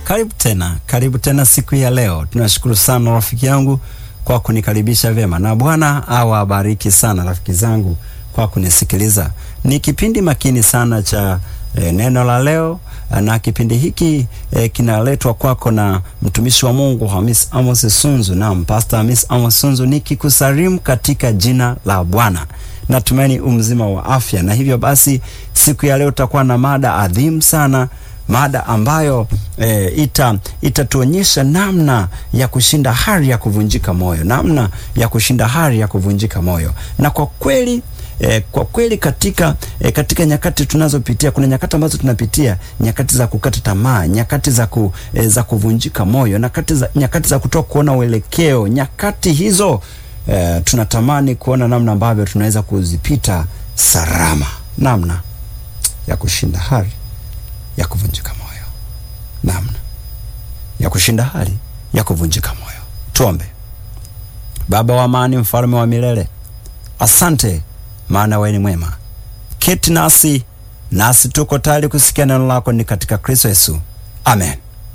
Karibu tena, karibu tena siku ya leo. Tunashukuru sana rafiki yangu kwa kunikaribisha vyema, na Bwana awabariki sana rafiki zangu kwa kunisikiliza. Ni kipindi makini sana cha e, neno la leo, na kipindi hiki e, kinaletwa kwako na mtumishi wa Mungu Hamis Amos Sunzu na Pastor Hamis Amos Sunzu, nikikusalimu katika jina la Bwana. Natumaini umzima wa afya, na hivyo basi siku ya leo tutakuwa na mada adhimu sana mada ambayo e, ita itatuonyesha namna ya kushinda hali ya kuvunjika moyo, namna ya kushinda hali ya kuvunjika moyo. Na kwa kweli e, kwa kweli katika e, katika nyakati tunazopitia, kuna nyakati ambazo tunapitia nyakati za kukata tamaa, nyakati za ku, e, za kuvunjika moyo, nyakati za nyakati za kutoka kuona uelekeo. Nyakati hizo e, tunatamani kuona namna ambavyo tunaweza kuzipita salama, namna ya kushinda hali ya kuvunjika moyo, namna ya kushinda hali ya kuvunjika moyo. Tuombe. Baba wa amani, mfalme wa milele, asante maana wewe ni mwema. Keti nasi nasi tuko tayari kusikia neno lako, ni katika Kristo Yesu, amen.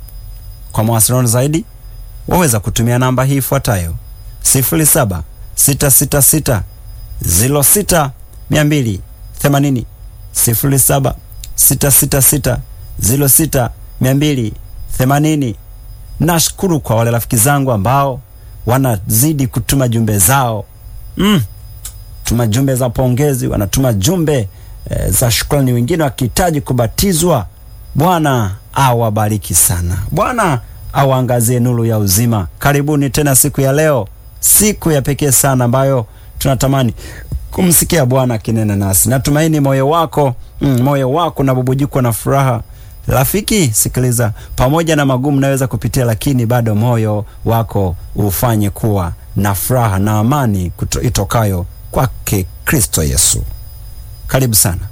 Kwa mawasiliano zaidi waweza kutumia namba hii ifuatayo: sifuri saba sita sita sita ziro sita mia mbili themanini sifuri saba sita sita sita ziro sita mia mbili themanini. Nashukuru kwa wale rafiki zangu ambao wanazidi kutuma jumbe zao mm. tuma jumbe za pongezi, wanatuma jumbe e, za shukrani, wengine wakihitaji kubatizwa. Bwana awabariki sana, Bwana awaangazie nuru ya uzima. Karibuni tena siku ya leo, siku ya pekee sana ambayo tunatamani kumsikia Bwana akinena nasi. Natumaini moyo wako mm, moyo wako unabubujikwa na furaha. Rafiki, sikiliza, pamoja na magumu naweza kupitia, lakini bado moyo wako ufanye kuwa na furaha na amani kuto, itokayo kwake Kristo Yesu. Karibu sana.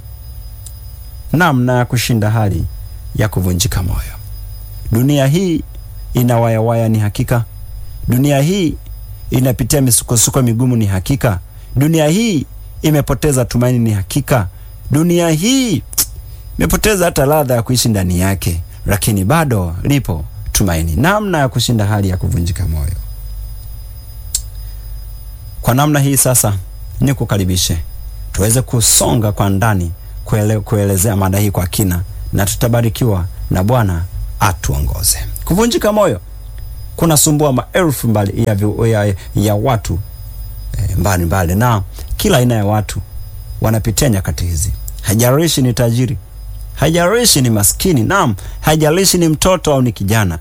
Namna ya kushinda hali ya kuvunjika moyo. Dunia hii ina wayawaya, ni hakika. Dunia hii inapitia misukosuko migumu, ni hakika. Dunia hii imepoteza tumaini, ni hakika. Dunia hii imepoteza hata ladha ya kuishi ndani yake, lakini bado lipo tumaini. Namna ya kushinda hali ya kuvunjika moyo. Kwa namna hii sasa, ni kukaribishe tuweze kusonga kwa ndani kuele, kuelezea mada hii kwa kina, na tutabarikiwa na Bwana atuongoze. Kuvunjika moyo kunasumbua maelfu mbali ya, ya, ya watu mbali mbali, na kila aina ya watu wanapitia nyakati hizi. Haijalishi ni tajiri, haijalishi ni maskini, naam, haijalishi ni mtoto au ni kijana,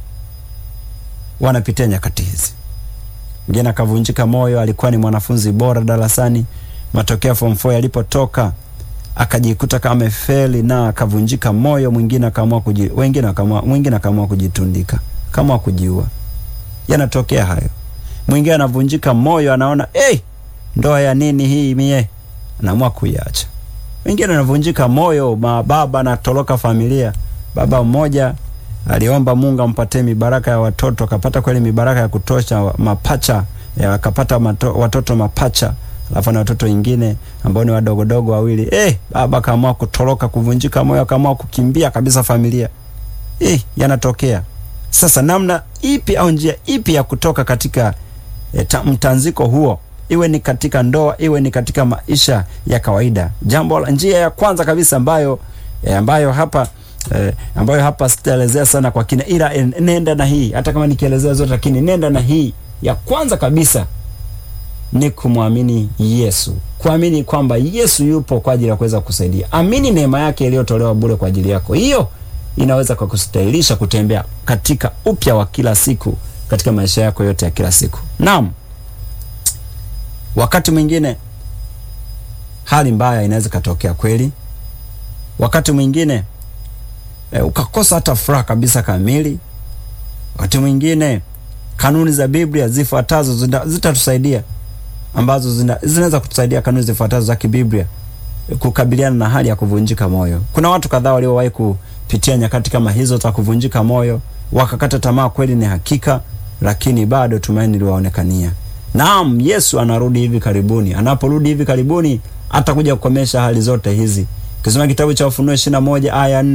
wanapitia nyakati hizi. Mwingine akavunjika moyo, alikuwa ni mwanafunzi bora darasani, matokeo form 4 yalipotoka akajikuta kama amefeli na akavunjika moyo. Mwingine akaamua kuji, wengine akaamua, mwingine akaamua kujitundika, kama kujiua. Yanatokea hayo. Mwingine anavunjika moyo, anaona hey, ndoa ya nini hii mie, anaamua kuiacha. Wengine anavunjika moyo, mababa anatoroka familia. Baba mmoja aliomba Mungu ampatie mibaraka ya watoto, akapata kweli mibaraka ya kutosha, mapacha akapata watoto mapacha, alafu na watoto wengine ambao ni wadogodogo wawili. Eh, baba akaamua kutoroka, kuvunjika moyo, akaamua kukimbia kabisa familia. Eh, yanatokea sasa. Namna ipi au njia ipi ya kutoka katika E, ta, mtanziko huo, iwe ni katika ndoa, iwe ni katika maisha ya kawaida. Jambo la njia ya kwanza kabisa ambayo e, ambayo hapa e, ambayo hapa sitaelezea sana kwa kina, ila e, nenda na hii, hata kama nikielezea zote, lakini nenda na hii ya kwanza kabisa ni kumwamini Yesu, kuamini kwamba Yesu yupo kwa ajili ya kuweza kusaidia. Amini neema yake iliyotolewa bure kwa ajili yako, hiyo inaweza kwa kustahilisha kutembea katika upya wa kila siku katika maisha yako yote ya kila siku. Naam, wakati mwingine hali mbaya inaweza katokea kweli, wakati mwingine e, ukakosa hata furaha kabisa kamili. Wakati mwingine kanuni za Biblia zifuatazo zitatusaidia, ambazo zinaweza kutusaidia, kanuni zifuatazo za kibiblia kukabiliana na hali ya kuvunjika moyo. Kuna watu kadhaa waliowahi kupitia nyakati kama hizo za kuvunjika moyo, wakakata tamaa, kweli ni hakika lakini bado tumaini liwaonekania. Naam, Yesu anarudi hivi karibuni. Anaporudi hivi karibuni, atakuja kukomesha hali zote hizi. Ukisoma kitabu cha Ufunuo ishirini na moja aya nne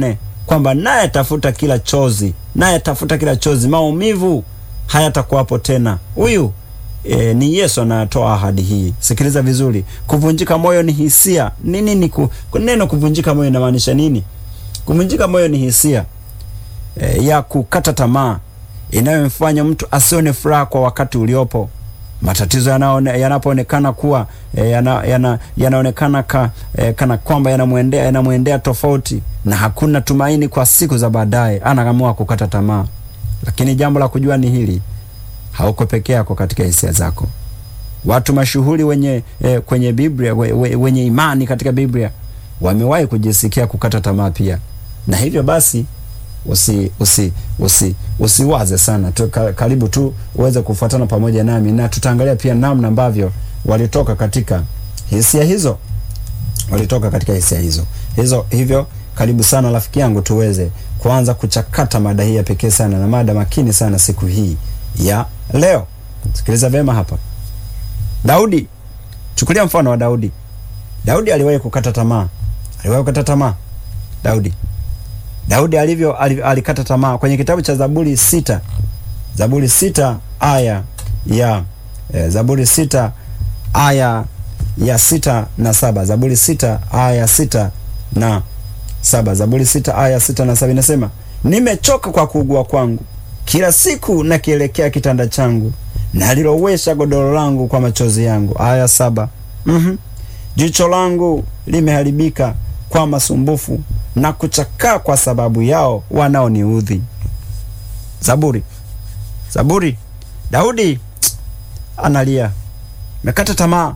kwamba naye atafuta kila chozi, naye atafuta kila chozi, maumivu hayatakuwapo tena. Huyu e, ni Yesu anatoa ahadi hii. Sikiliza vizuri, kuvunjika moyo ni hisia. Nini ni ku, neno kuvunjika moyo inamaanisha nini? Kuvunjika moyo ni hisia e, ya kukata tamaa inayomfanya mtu asione furaha kwa wakati uliopo. Matatizo yanapoonekana kuwa e, yana, yana, yanaonekana ka, e, kana kwamba yanamwendea yanamwendea tofauti na hakuna tumaini kwa siku za baadaye, anaamua kukata tamaa. Lakini jambo la kujua ni hili, hauko peke yako katika hisia zako. Watu mashuhuri wenye e, kwenye Biblia we, we, wenye imani katika Biblia wamewahi kujisikia kukata tamaa pia, na hivyo basi usi usi usi usiwaze sana tu, karibu tu uweze kufuatana pamoja nami na tutaangalia pia namna ambavyo walitoka katika hisia hizo, walitoka katika hisia hizo hizo. Hivyo karibu sana rafiki yangu, tuweze kuanza kuchakata mada hii ya pekee sana na mada makini sana siku hii ya leo. Sikiliza vyema hapa. Daudi, chukulia mfano wa Daudi. Daudi aliwahi kukata tamaa, aliwahi kukata tamaa Daudi Daudi alivyo alikata tamaa kwenye kitabu cha Zaburi sita Zaburi sita aya ya eh, Zaburi sita aya ya sita na saba Zaburi sita aya sita na saba Zaburi sita aya sita na saba inasema, nimechoka kwa kuugua kwangu, kila siku nakielekea kitanda changu, nalilowesha godoro langu kwa machozi yangu. Aya saba mm-hmm. jicho langu limeharibika kwa masumbufu na kuchakaa kwa sababu yao wanaoniudhi. Zaburi, Zaburi, Daudi analia, nakata tamaa,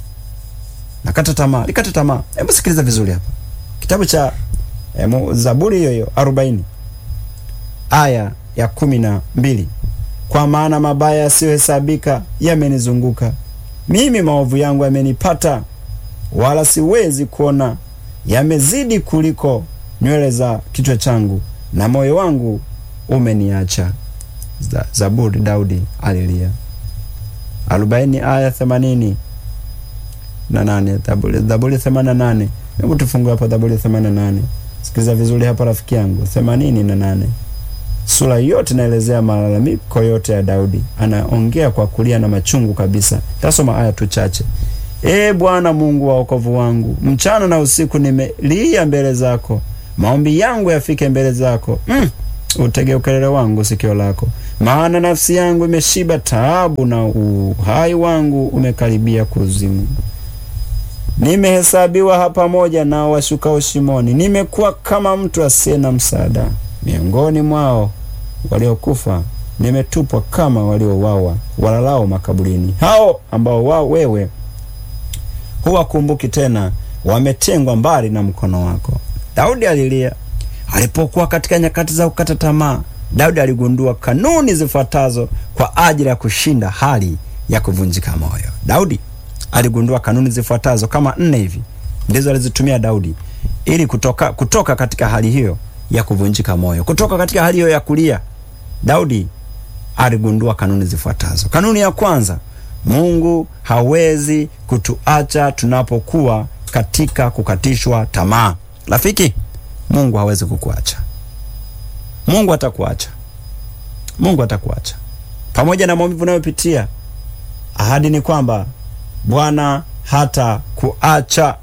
nakata tamaa, likata tamaa. Hebu sikiliza vizuri hapa, kitabu cha eh, Zaburi hiyo hiyo arobaini aya ya kumi na mbili kwa maana mabaya yasiyohesabika yamenizunguka mimi, maovu yangu yamenipata, wala siwezi kuona yamezidi kuliko nywele za kichwa changu, na moyo wangu umeniacha. Zaburi, Daudi alilia. arobaini aya themanini na nane Zaburi themanini na nane Hebu tufungue hapa Zaburi themanini na nane Sikiliza vizuri hapa rafiki yangu, themanini na nane Sura yote inaelezea malalamiko yote ya Daudi, anaongea kwa kulia na machungu kabisa. Tasoma aya tu chache. Ee Bwana Mungu wa wokovu wangu, mchana na usiku nimelia mbele zako, maombi yangu yafike mbele zako. Mm, utege ukelele wangu sikio lako, maana nafsi yangu imeshiba taabu, na uhai wangu umekaribia kuzimu. Nimehesabiwa hapa pamoja na washukao shimoni, nimekuwa kama mtu asiye na msaada miongoni mwao waliokufa, nimetupwa kama waliouawa, walalao makaburini, hao ambao wao wewe huwakumbuki tena, wametengwa mbali na mkono wako. Daudi alilia alipokuwa katika nyakati za kukata tamaa. Daudi aligundua kanuni zifuatazo kwa ajili ya kushinda hali ya kuvunjika moyo. Daudi aligundua kanuni zifuatazo kama nne hivi, ndizo alizitumia Daudi ili kutoka, kutoka katika hali hiyo ya kuvunjika moyo, kutoka katika hali hiyo ya kulia. Daudi aligundua kanuni zifuatazo. Kanuni ya kwanza, Mungu hawezi kutuacha tunapokuwa katika kukatishwa tamaa. Rafiki, Mungu hawezi kukuacha. Mungu atakuacha. Mungu atakuacha pamoja na maumivu unayopitia. Ahadi ni kwamba Bwana hata kuacha.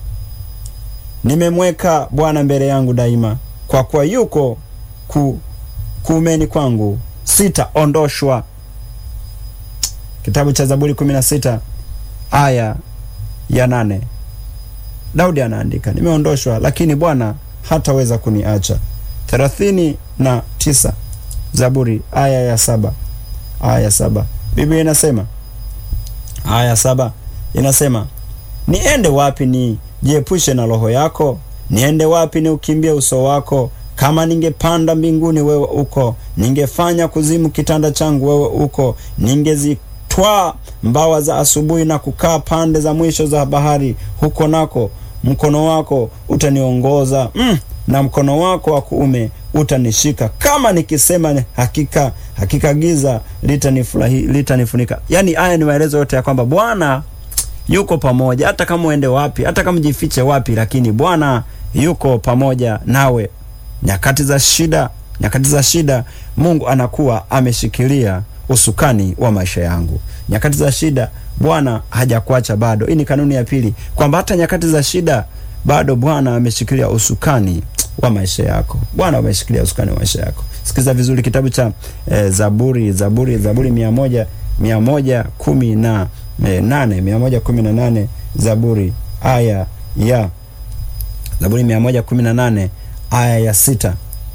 Nimemweka Bwana mbele yangu daima, kwa kuwa yuko ku, kuumeni kwangu, sitaondoshwa. Kitabu cha Zaburi 16 aya ya nane. Daudi anaandika nimeondoshwa, lakini Bwana hataweza kuniacha. thelathini na tisa Zaburi aya ya saba aya ya saba Biblia inasema aya ya saba inasema niende wapi ni jiepushe na roho yako? Niende wapi ni ukimbie uso wako? Kama ningepanda mbinguni, wewe uko; ningefanya kuzimu kitanda changu, wewe uko; ningezitwaa mbawa za asubuhi na kukaa pande za mwisho za bahari, huko nako mkono wako utaniongoza, mm, na mkono wako wa kuume utanishika. Kama nikisema hakika, hakika giza litanifurahi litanifunika. Yani haya ni maelezo yote ya kwamba Bwana yuko pamoja, hata kama uende wapi, hata kama jifiche wapi, lakini Bwana yuko pamoja nawe. nyakati za shida, nyakati za shida, Mungu anakuwa ameshikilia usukani wa maisha yangu. Nyakati za shida, Bwana hajakuacha bado. Hii ni kanuni ya pili, kwamba hata nyakati za shida bado Bwana ameshikilia usukani wa maisha yako. Bwana ameshikilia usukani wa maisha yako. Sikiza vizuri kitabu cha eh, Zaburi, Zaburi, Zaburi mia moja mia moja kumi na eh, nane mia moja kumi na nane Zaburi aya ya Zaburi mia moja kumi na nane aya ya sita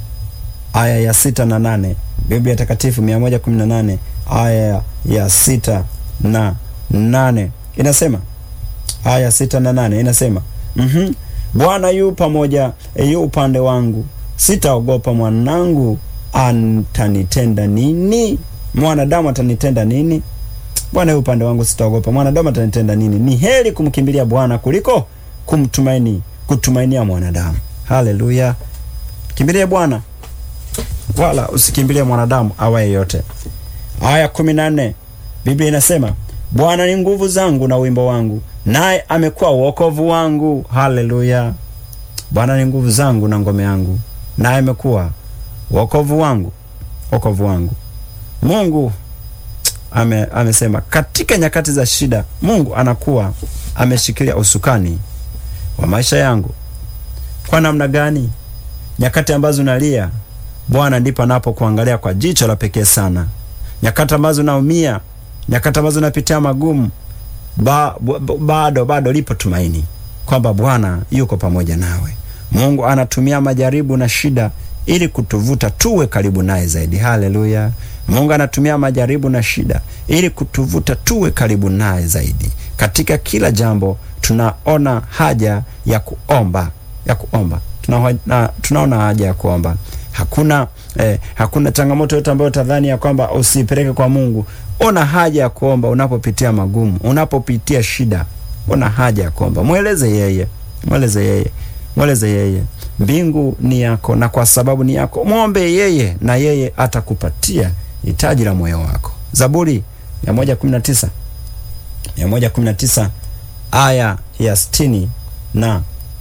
aya ya sita na nane Biblia Takatifu mia moja kumi na nane aya ya sita na nane inasema aya ya sita na nane inasema mm-hmm. Bwana yu pamoja, yu upande wangu, sitaogopa. Mwanangu atanitenda nini? Mwanadamu atanitenda nini? Bwana yu upande wangu, sitaogopa. Mwanadamu atanitenda nini? Ni heri kumkimbilia Bwana kuliko kumtumaini, kutumainia mwanadamu. Haleluya! Kimbilie Bwana wala usikimbilie mwanadamu awaye yote. Aya kumi na nne Biblia inasema Bwana ni nguvu zangu na wimbo wangu, naye amekuwa wokovu wangu. Haleluya! Bwana ni nguvu zangu na ngome yangu, naye amekuwa wokovu wangu, wokovu wangu. Mungu ame, amesema katika nyakati za shida, Mungu anakuwa ameshikilia usukani wa maisha yangu. Kwa namna gani? Nyakati ambazo nalia, Bwana ndipo anapokuangalia kwa jicho la pekee sana. Nyakati ambazo naumia, nyakati ambazo napitia magumu, ba, ba, bado bado lipo tumaini kwamba Bwana yuko pamoja nawe. Mungu anatumia majaribu na shida ili kutuvuta tuwe karibu naye zaidi. Haleluya! Mungu anatumia majaribu na shida ili kutuvuta tuwe karibu naye zaidi. Katika kila jambo tunaona haja ya kuomba, ya kuomba tuna, na, tunaona haja ya kuomba. Hakuna eh, hakuna changamoto yote ambayo utadhani ya kwamba usipeleke kwa Mungu. Ona haja ya kuomba unapopitia magumu, unapopitia shida, ona haja ya kuomba. Mweleze yeye, mweleze yeye, mweleze yeye. Mbingu ni yako, na kwa sababu ni yako, mwombe yeye na yeye atakupatia hitaji la moyo wako. Zaburi 119 119 aya ya sitini na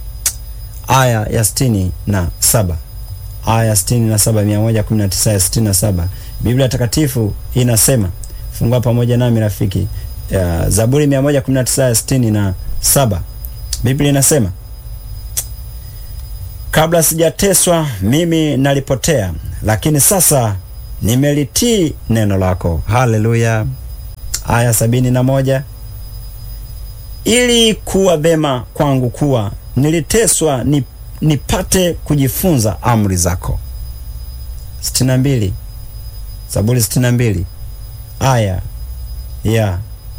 aya ya sitini na saba aya ya sitini na saba mia moja kumi na tisa ya sitini na saba Biblia Takatifu inasema, fungua pamoja nami rafiki, ya Zaburi mia moja kumi na tisa ya sitini na saba Biblia inasema kabla sijateswa mimi nalipotea, lakini sasa nimelitii neno lako. Haleluya. Aya sabini na moja ili kuwa vema kwangu kuwa niliteswa ni, nipate kujifunza amri zako. sitini na mbili Zaburi sitini na mbili aya ya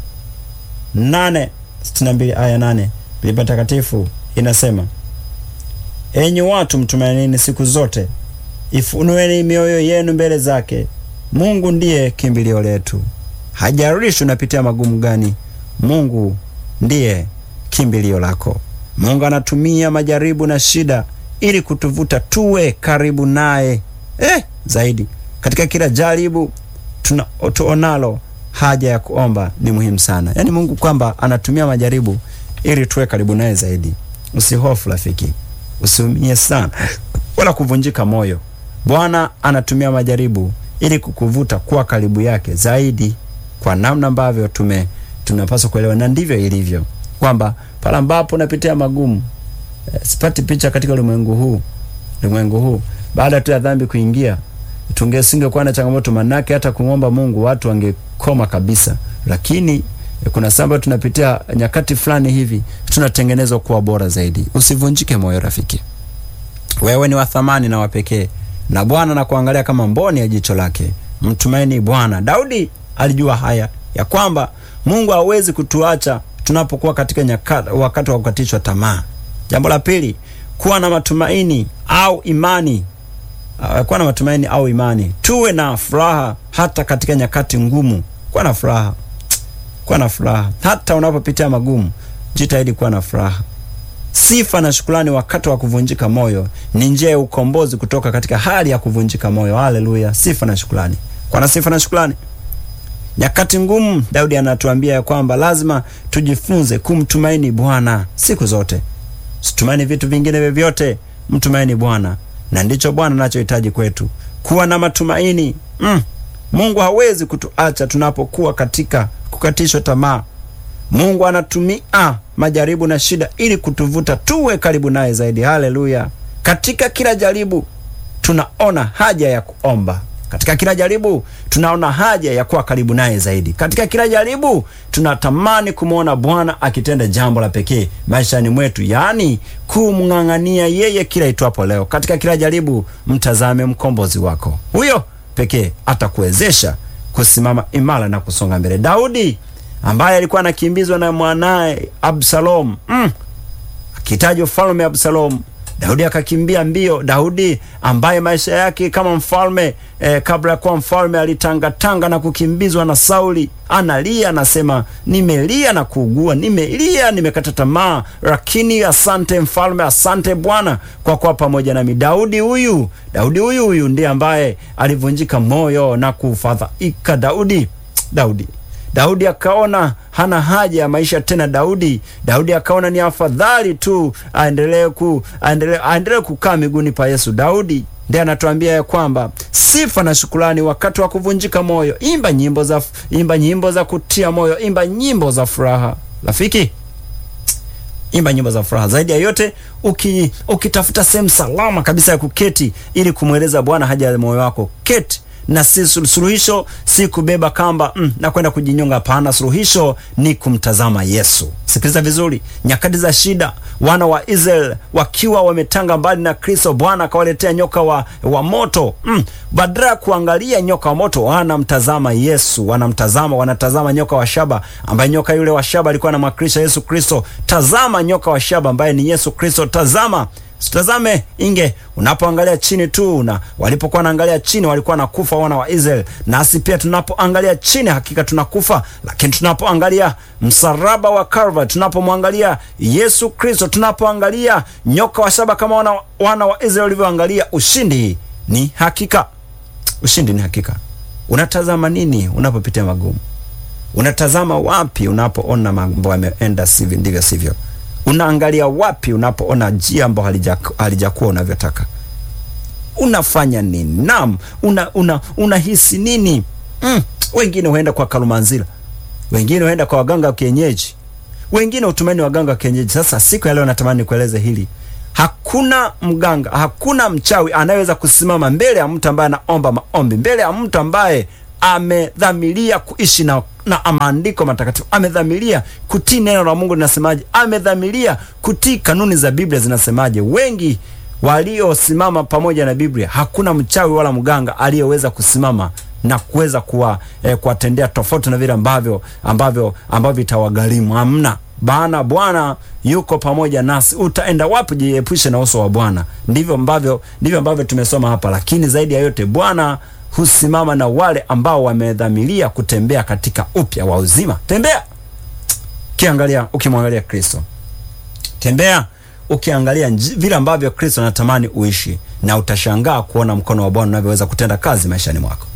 nane sitini na mbili aya nane Biblia Takatifu inasema enyi watu mtumainini siku zote, ifunueni mioyo yenu mbele zake. Mungu ndiye kimbilio letu. Hajalishi unapitia magumu gani, Mungu ndiye kimbilio lako. Mungu anatumia majaribu na shida ili kutuvuta tuwe karibu naye eh, zaidi. Katika kila jaribu tuna tuonalo, haja ya kuomba ni muhimu sana. Yaani Mungu kwamba anatumia majaribu ili tuwe karibu naye zaidi. Usihofu rafiki, usiumie sana wala kuvunjika moyo. Bwana anatumia majaribu ili kukuvuta kuwa karibu yake zaidi, kwa namna ambavyo tume tunapaswa kuelewa, na ndivyo ilivyo kwamba pale ambapo unapitia magumu eh, sipati picha katika ulimwengu huu ulimwengu huu baada tu ya dhambi kuingia, tungesingekuwa na changamoto, manake hata kumwomba Mungu watu wangekoma kabisa, lakini eh, kuna samba tunapitia nyakati fulani hivi tunatengenezwa kuwa bora zaidi. Usivunjike moyo rafiki, wewe ni wa thamani na wa pekee, na Bwana anakuangalia kama mboni ya jicho lake. Mtumaini Bwana. Daudi alijua haya ya kwamba Mungu hawezi kutuacha tunapokuwa katika nyakati, wakati wa kukatishwa tamaa. Jambo la pili, kuwa na matumaini au imani. Uh, kuwa na matumaini au imani. Tuwe na furaha hata katika nyakati ngumu. Kuwa na furaha, kuwa na furaha hata unapopitia magumu. Jitahidi kuwa na furaha. Sifa na shukrani wakati wa kuvunjika moyo ni njia ya ukombozi kutoka katika hali ya kuvunjika moyo. Haleluya! Sifa na shukrani, kuwa na sifa na shukrani nyakati ngumu. Daudi anatuambia ya kwamba lazima tujifunze kumtumaini Bwana siku zote. Situmaini vitu vingine vyovyote, mtumaini Bwana. na ndicho Bwana anachohitaji kwetu, kuwa na matumaini mm. Mungu hawezi kutuacha tunapokuwa katika kukatishwa tamaa. Mungu anatumia majaribu na shida ili kutuvuta tuwe karibu naye zaidi. Haleluya! Katika kila jaribu tunaona haja ya kuomba. Katika kila jaribu tunaona haja ya kuwa karibu naye zaidi. Katika kila jaribu tunatamani kumwona Bwana akitenda jambo la pekee maishani mwetu, yaani kumng'ang'ania yeye kila itwapo leo. Katika kila jaribu mtazame mkombozi wako, huyo pekee atakuwezesha kusimama imara na kusonga mbele. Daudi ambaye alikuwa anakimbizwa na mwanaye Absalom mm, akihitaji ufalme Absalom Daudi akakimbia mbio. Daudi ambaye maisha yake kama mfalme eh, kabla ya kuwa mfalme alitangatanga na kukimbizwa na Sauli, analia anasema, nimelia na kuugua, nimelia, nimekata tamaa, lakini asante mfalme, asante Bwana kwa kuwa pamoja nami. Daudi huyu, Daudi huyu huyu ndiye ambaye alivunjika moyo na kufadhaika. Daudi, Daudi Daudi akaona hana haja ya maisha tena. Daudi Daudi akaona ni afadhali tu aendelee ku aendelee aendelee kukaa miguuni pa Yesu. Daudi ndiye anatuambia ya kwamba sifa na shukrani wakati wa kuvunjika moyo. Imba nyimbo za imba nyimbo za kutia moyo, imba nyimbo za furaha. Rafiki, imba nyimbo za furaha. Zaidi ya yote, uki ukitafuta sehemu salama kabisa ya kuketi ili kumweleza Bwana haja ya moyo wako, keti na si suluhisho si kubeba kamba mm, na kwenda kujinyonga. Hapana, suluhisho ni kumtazama Yesu. Sikiliza vizuri, nyakati za shida, wana wa Israeli wakiwa wametanga mbali na Kristo, Bwana akawaletea nyoka wa, wa moto mm. Badala ya kuangalia nyoka wa moto, wanamtazama Yesu, wanamtazama wanatazama nyoka wa shaba, ambaye nyoka yule wa shaba alikuwa anamwakilisha Yesu Kristo. Tazama nyoka wa shaba ambaye ni Yesu Kristo, tazama Sitazame inge unapoangalia chini tu, na walipokuwa wanaangalia chini walikuwa nakufa wana wa Israeli. Nasi pia tunapoangalia chini hakika tunakufa, lakini tunapoangalia msalaba wa Calvary, tunapomwangalia Yesu Kristo, tunapoangalia nyoka wa shaba kama wana, wana wa Israeli walivyoangalia, ushindi ni hakika. Ushindi ni hakika. Unatazama nini unapopitia magumu? Unatazama wapi unapoona mambo yameenda sivyo ndivyo sivyo? Unaangalia wapi unapoona njia ambayo halijakuwa unavyotaka? Unafanya nini? Naam, una una unahisi nini? Mm, wengine huenda kwa Kalumanzira, wengine huenda kwa waganga wa kienyeji, wengine hutumani waganga wa kienyeji. Sasa siku ya leo natamani nikueleze hili. Hakuna mganga, hakuna mchawi anayeweza kusimama mbele ya mtu ambaye anaomba maombi, mbele ya mtu ambaye amedhamiria kuishi na na maandiko matakatifu, amedhamiria kutii neno la Mungu linasemaje, amedhamiria kutii kanuni za Biblia zinasemaje. Wengi waliosimama pamoja na Biblia, hakuna mchawi wala mganga aliyeweza kusimama na kuweza kuwa eh, kuwatendea tofauti na vile ambavyo ambavyo ambavyo itawagharimu. Hamna bana, Bwana yuko pamoja nasi. Utaenda wapi? Jiepushe na uso wa Bwana. Ndivyo ambavyo ndivyo ambavyo tumesoma hapa, lakini zaidi ya yote Bwana husimama na wale ambao wamedhamiria kutembea katika upya wa uzima. Tembea ukiangalia, ukimwangalia Kristo. Tembea ukiangalia vile ambavyo Kristo anatamani uishi, na utashangaa kuona mkono wa Bwana unavyoweza kutenda kazi maishani mwako.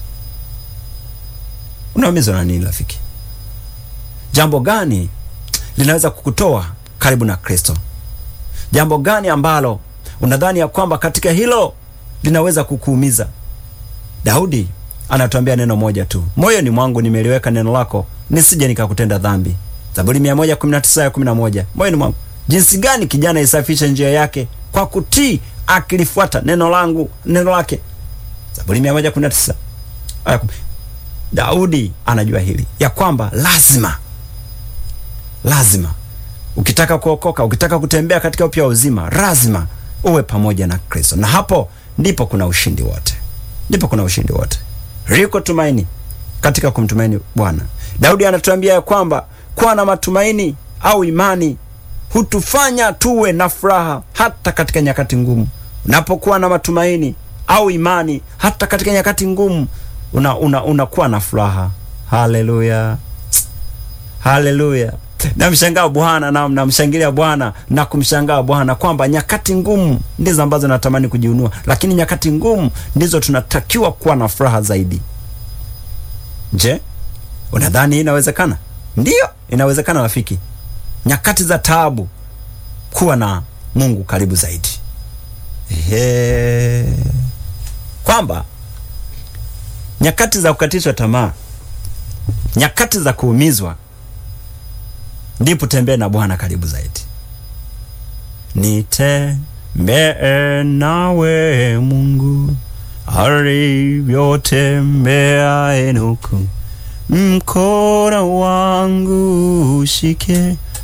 Unaumizwa na nini rafiki? Jambo gani linaweza kukutoa karibu na Kristo? Jambo gani ambalo unadhani ya kwamba katika hilo linaweza kukuumiza? Daudi anatuambia neno moja tu, moyoni mwangu nimeliweka neno lako nisije nikakutenda dhambi. Zaburi 119 ya 11. Moyoni mwangu. Jinsi gani kijana isafishe njia yake kwa kutii akilifuata neno langu, neno lake. Zaburi 119 aya Daudi anajua hili ya kwamba lazima lazima ukitaka kuokoka, ukitaka kutembea katika upya wa uzima, lazima uwe pamoja na Kristo, na hapo ndipo kuna ushindi wote ndipo kuna ushindi wote. Liko tumaini katika kumtumaini Bwana. Daudi anatuambia ya kwamba kuwa na matumaini au imani hutufanya tuwe na furaha hata katika nyakati ngumu. Unapokuwa na matumaini au imani hata katika nyakati ngumu, unakuwa una, una na furaha. Haleluya, haleluya! Namshangaa Bwana na namshangilia Bwana na kumshangaa Bwana kwamba nyakati ngumu ndizo ambazo natamani kujiunua, lakini nyakati ngumu ndizo tunatakiwa kuwa na furaha zaidi. Je, unadhani hii inawezekana? Ndiyo, inawezekana rafiki. Nyakati za taabu, kuwa na Mungu karibu zaidi. Ehe. Kwamba nyakati za kukatishwa tamaa, nyakati za kuumizwa, ndipo tembee na Bwana karibu zaidi. Nitembee nawe Mungu alivyotembea Enoku, mkono wangu ushike